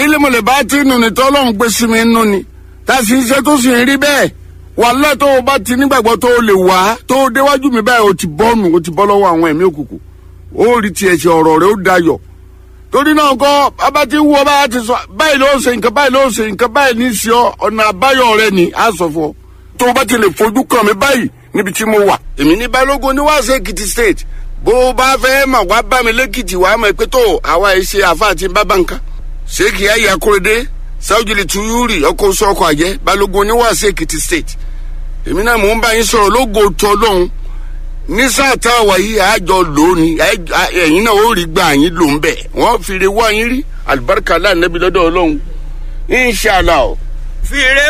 ilé mọ̀lẹ́ bá ti nù ní tọ́lọ́run gbé sí mi nù ni tá a sì ń ṣe tó sì ń rí bẹ́ẹ̀ wàhálà tó o bá ti nígbàgbọ́ tó o lè wá tó o déwájú mi báyìí o ti bọ́ọ̀nù o ti bọ́ lọ́wọ́ àwọn ẹ̀mí òkùnkùn ó rí tiẹ̀ ṣe ọ̀rọ̀ rẹ ó dayọ̀ torí náà kọ́ bàbá tí wú ọ bá ti sọ báyìí ló ṣe nǹkan báyìí ló ṣe nǹkan báyìí ní í ṣe ọ ọ̀nà àbáyọ rẹ ni a sọ fún ọ tó o bá ti lè fojú kàn mí báyìí níbi tí mo wà. èmi ní balógun ní wàásù èkìtì state bó o bá fẹ́ mà wá bá mi lẹ́kìtì wàá mọ̀ pé tó àwa ẹ̀ ṣe àfa àti bábà nǹkan. ṣéèkì ayé akóredé sáwùjìlì tuyúrì ọkọ̀ oṣù ọkọ̀ àjẹ́ balógun ní wàásù èkìtì state. èmi náà mò ń bá yín sọ̀rọ̀ lógo tó lóhun ní sáà tá a wà yìí àjọ lónìí ẹ̀yin náà ó rí gbà yín ló ń bẹ̀ wọ́n fi re wá yín rí alibarika aláǹdẹ́bí lọ́dọ̀ ọlọ́run inṣàlá o. fìrè